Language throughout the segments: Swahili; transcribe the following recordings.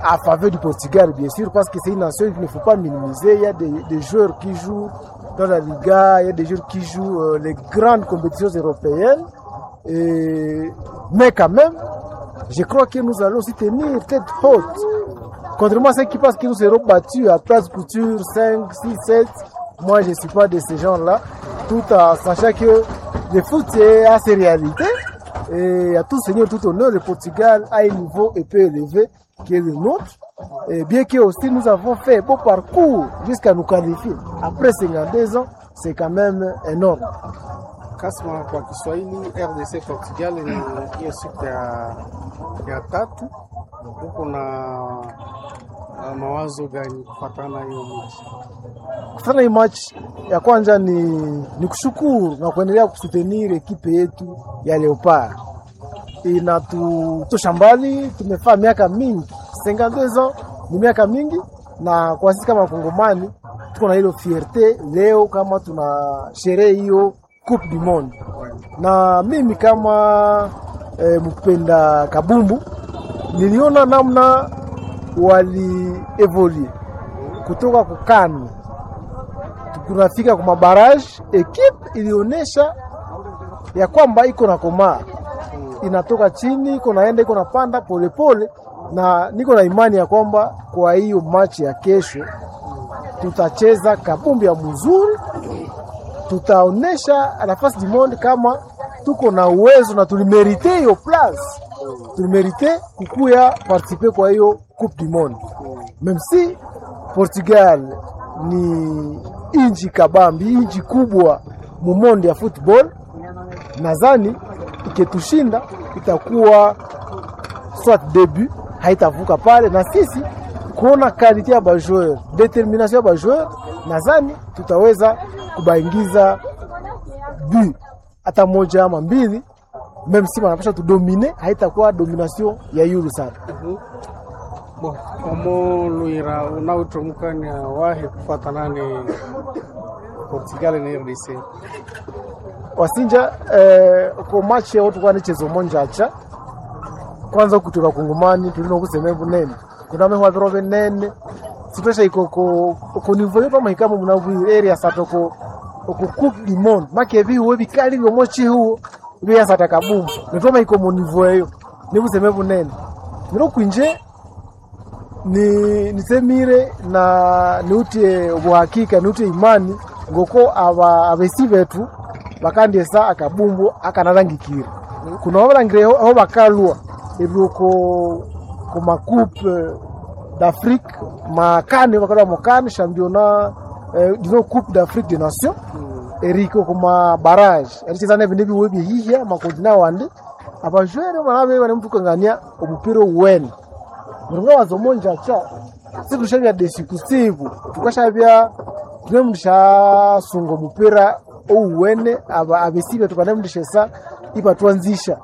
à faveur du Portugal, bien sûr, parce que c'est une nation qu'il ne faut pas minimiser. Il y a des, des joueurs qui jouent dans la Liga, il y a des joueurs qui jouent euh, les grandes compétitions européennes. Et... Mais quand même, je crois que nous allons aussi tenir tête haute. Contrairement à ceux qui pensent qu'ils nous seront battus à place couture 5, 6, 7, moi je ne suis pas de ces gens-là, tout en sachant que le foot a ses réalités. Et à tout seigneur, tout honneur, le Portugal a un niveau un peu élevé qui est le nôtre. Et bien que aussi nous avons fait un beau parcours jusqu'à nous qualifier. Après 52 ans, c'est quand même énorme. Kasma kwa Kiswahili, RDC Portugal ni hiyo siku ya, ya tatu. Huko na uh, mawazo gani kufatana hiyo mechi? Kufanya hii match ya kwanza ni, ni kushukuru na kuendelea kusutenir ekipe yetu ya Leopard. Inatutosha mbali, tumefaa miaka mingi 52 ans ni miaka mingi, na kwa sisi kama Wakongomani tuko na hilo fierte leo kama tuna sherehe hiyo Coupe du Monde, na mimi kama e, mpenda kabumbu niliona namna wali evolue kutoka kukani tunafika kwa mabaraji, ekipe ilionyesha ya kwamba iko na komaa, inatoka chini, iko naenda, iko napanda polepole, na niko na imani ya kwamba kwa hiyo machi ya kesho tutacheza kabumbi ya mzuri, tutaonesha nafasi du monde kama tuko na uwezo na tulimerite hiyo place, tulimerite kukuya participe kwa hiyo coupe du monde, même si Portugal ni inji kabambi, inji kubwa mumondi ya football. Nadhani iketushinda itakuwa soit debut, haitavuka pale, na sisi kuona kalite ya bajoueur, determination ya bajoueur, nadhani tutaweza kubaingiza bu hata moja ama mbili, meme si wanapasha tudomine, haitakuwa domination ya yulu sana. Bo, omo luira unautomukania wahe kufatanane Portugal na RDC wasinja eh, ko match yao tukwa nichezo monja acha kwanza kutoka kungumani tulino kusema bunene kuna meho viro venene sitosha iko ko ko nivo yo pama ikamo muna area satoko ko coupe du monde make vi we bikali byo mochi huo bya sataka bumbu nitoma iko mo nivo yo nikuseme bunene niro kwinje ni nisemire na niutie ubuhakika niutie imani ngoko aba abesi betu bakandiesa akabumbu akanarangikira kuna babarangire aho bakalwa ebyoko ku makupe d'Afrique makane bakalwa mukane championnat eh, dino coupe d'Afrique des nations eriko kuma barrage ericheza nebindi biwe bihihya makontina wandi abajwere banabe bane mutukangania omupira uwene muringa wazomonja cha situshavya desi kusiku tukashavya tune mndu shasunga omupira ouwene aba abesibe tukanemndishesa ipa twanzisha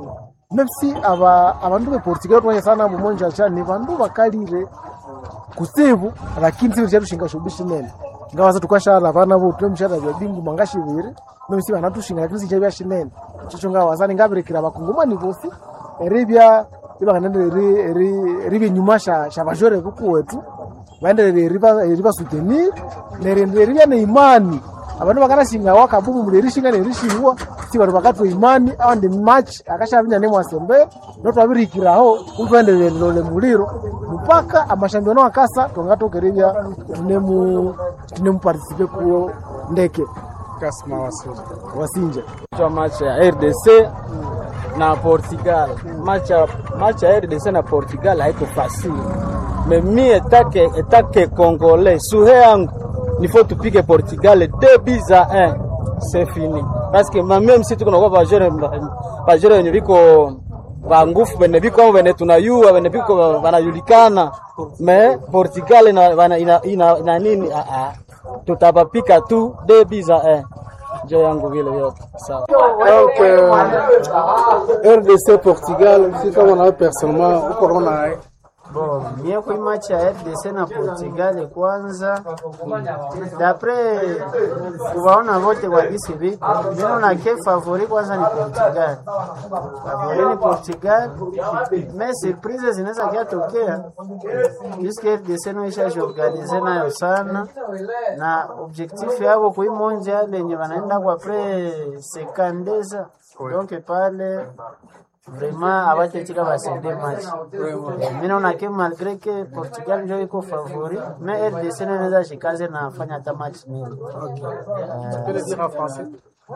memsi aba abandu be Portugal twanyesana mumonja cha ni bandu bakalire kusibu lakini sibu chatushinga shubishi nene ngawaza tukashala vana vo tune mshara vya bingu mangashiviri memsi vanatushinga lakini sichavya shinene chicho ngawazani ngaberekera bakungumani vosi eribya ibakanende ribe nyuma sha sha bajore kuku wetu baendelele riba riba soutenir nerende ribya ne imani abantu bakanashinga wakabubu mulerishinga nerishingwa si bantu bakatwa imani awandi match akashavinya ne mwasembe notwabirikiraho utwendelele lole muliro mpaka amashambiono akasa twangatokerevya tunemu tunemu participe kuo ndeke Kasma Wasinja wasinja kwa match ya RDC na Portugal. Match ya match ya RDC na Portugal haiko facile. Mais mi etake etake congolais suhe yangu il faut tupige Portugal 2 buts à 1. C'est fini. Parce que même si tuko na kwa bajere bajere wenye biko ba ngufu bene biko au bene tunayua bene biko wanajulikana. Mais Portugal ina ina, ina, ina, ina nini a a tutapapika tu 2 buts à 1. Njo yangu vile yote. Sawa. Donc, euh, RDC Portugal, si kama nawe personnellement uko naona Bon, mie kui match ya RDC na Portugal kwanza, dapre kuwaona wote kwa gisi viko, mimi na ke favori kwanza ni Portugal, favori ni Portugal, me surprise zinaweza kiatokea puisque RDC no ishajiorganize nayo sana, na objectif yabo kui mondial lenye wanaenda kwa pre sekandeza donc pale vraiment abatetika basende match mi naona ke malgré que Portugal njo iko favori mais RDC naweza shikaze na afanya hata match mingi Tu peux le dire en français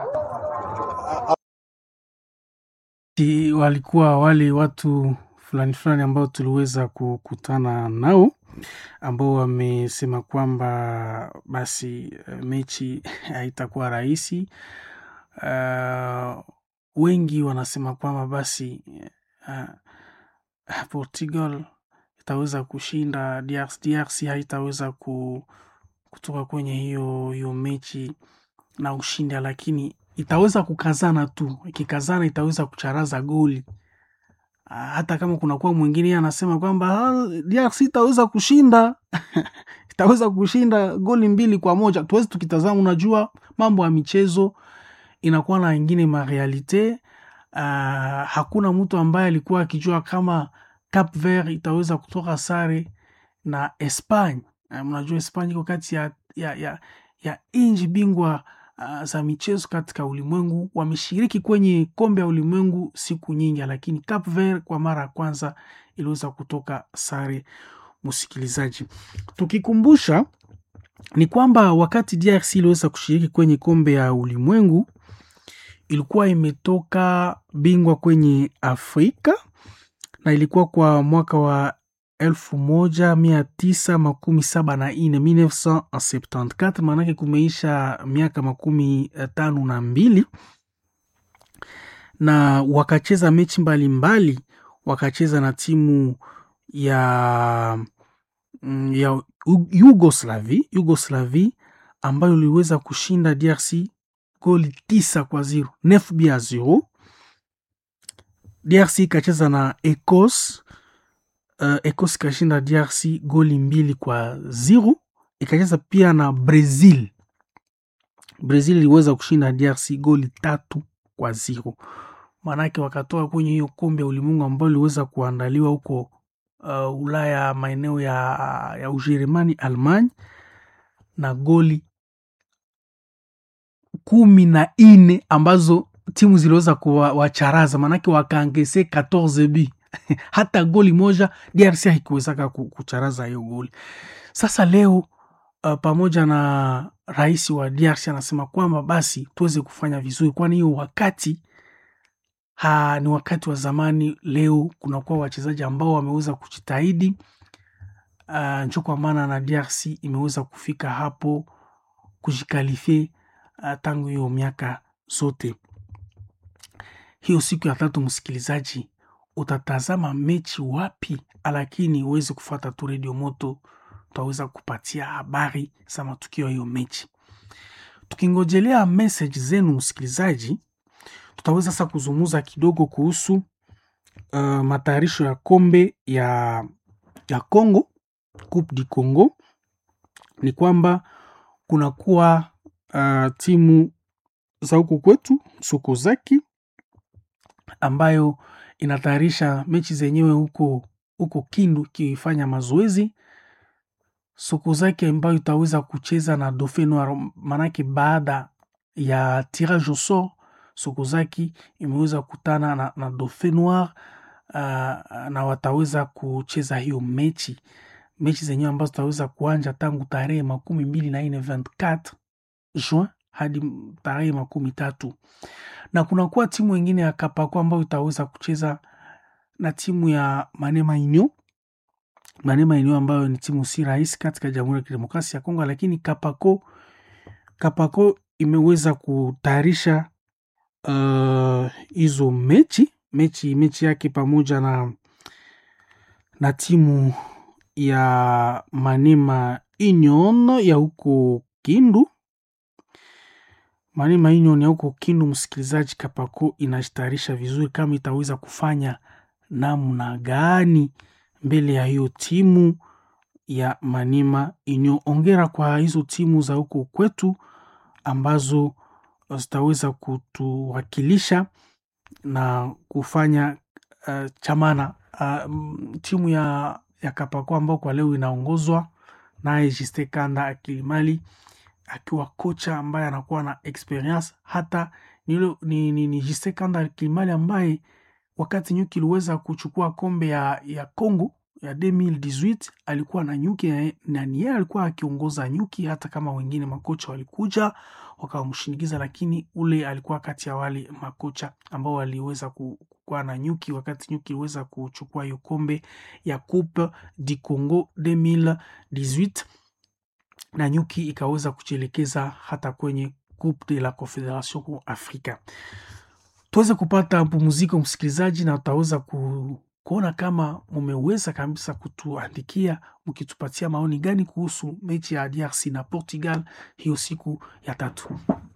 Ti- walikuwa wale watu fulani fulani ambao tuliweza kukutana nao ambao wamesema kwamba basi eh, mechi haitakuwa rahisi. Uh, wengi wanasema kwamba basi uh, Portugal itaweza kushinda DRC, DRC haitaweza ku, kutoka kwenye hiyo hiyo mechi na ushindi, lakini itaweza kukazana tu. Ikikazana itaweza kucharaza goli Ah, hata kama kunakuwa mwingine yeye anasema kwamba "Ah, DRC itaweza kushinda itaweza kushinda goli mbili kwa moja. Tuwezi tukitazama, unajua mambo ya michezo inakuwa na ingine marealite. Uh, hakuna mtu ambaye alikuwa akijua kama Cap Vert itaweza kutoka sare na Espanye. Uh, mnajua Espanye iko kati ya, ya, ya, ya nchi bingwa uh, za michezo katika ulimwengu. Wameshiriki kwenye kombe ya ulimwengu siku nyingi, lakini Cap Vert kwa mara ya kwanza iliweza kutoka sare. Msikilizaji, tukikumbusha ni kwamba wakati DRC iliweza kushiriki kwenye kombe ya ulimwengu ilikuwa imetoka bingwa kwenye Afrika na ilikuwa kwa mwaka wa elfu moja mia tisa makumi saba na nne 1974 maanake kumeisha miaka makumi tano na mbili na wakacheza mechi mbalimbali mbali, wakacheza na timu ya mm, ya U- Yugoslavi Yugoslavi ambayo iliweza kushinda DRC goli tisa kwa zero nef bia zero. DRC ikacheza na Ecos uh, Ecos ikashinda DRC goli mbili kwa zero. Ikacheza pia na Brazil. Brazil iliweza kushinda DRC goli tatu kwa zero, maanake wakatoka kwenye hiyo kombe ya ulimwengu ambayo iliweza kuandaliwa huko uh, Ulaya, maeneo ya, ya Ujerumani, Almanya na goli kumi na nne ambazo timu ziliweza kuwacharaza, maanake wakaangese 14 b hata goli moja DRC haikuwezaka ku- kucharaza hiyo goli. Sasa leo uh, pamoja na rais wa DRC anasema kwamba basi tuweze kufanya vizuri, kwani hiyo wakati ha, ni wakati wa zamani. Leo kunakuwa wachezaji ambao wameweza kujitahidi uh, njo kwa maana na DRC imeweza kufika hapo kujikalifie uh, tangu hiyo miaka zote. Hiyo siku ya tatu, msikilizaji, utatazama mechi wapi? Lakini uweze kufuata tu redio moto, tutaweza kupatia habari za matukio ya hiyo mechi. Tukingojelea message zenu msikilizaji, tutaweza sasa kuzungumza kidogo kuhusu uh, matayarisho ya kombe ya ya Congo, Coupe du Congo. Ni kwamba kunakuwa uh, timu za huku kwetu Sokozaki ambayo inatayarisha mechi zenyewe huko huko Kindu ikifanya mazoezi. Sokozaki ambayo itaweza kucheza na Dauphin Noir, manake baada ya tirage au sort Sokozaki imeweza kukutana na, na Dauphin Noir uh, na wataweza kucheza hiyo mechi mechi zenyewe ambazo zitaweza kuanja tangu tarehe makumi mbili na nne 24 Juin hadi tarehe makumi tatu na kunakuwa timu ingine ya Kapako ambayo itaweza kucheza na timu ya Manema Inyo. Manema Inyo ambayo ni timu si rahisi katika Jamhuri ya Kidemokrasia ya Kongo, lakini Kapako Kapako imeweza kutayarisha hizo uh, mechi mechi mechi yake pamoja na na timu ya Manema Union ya huko Kindu. Manema Union ya huko Kindu, msikilizaji, Kapako inajitayarisha vizuri kama itaweza kufanya namna gani mbele ya hiyo timu ya Manima Union. Ongera kwa hizo timu za huko kwetu ambazo zitaweza kutuwakilisha na kufanya uh, chamana uh, timu ya, ya Kapako ambao kwa leo inaongozwa naye Jiste Kanda Akilimali akiwa kocha ambaye anakuwa na experience hata ni, ni, ni, ni Jiste Kanda Akilimali ambaye wakati nyuki iliweza kuchukua kombe ya, ya Congo ya 2018 alikuwa na nyuki na ni yeye alikuwa akiongoza nyuki, hata kama wengine makocha walikuja wakamshinikiza, lakini ule alikuwa kati ya wale makocha ambao waliweza kuwa na nyuki wakati nyuki iliweza kuchukua hiyo kombe ya Coupe du Congo 2018 na nyuki ikaweza kujielekeza hata kwenye Coupe de la Confederation Africa. Tuweze kupata mpumziko msikilizaji, na utaweza ku kuona kama mumeweza kabisa kutuandikia mkitupatia maoni gani kuhusu mechi ya DRC na Portugal hiyo siku ya tatu.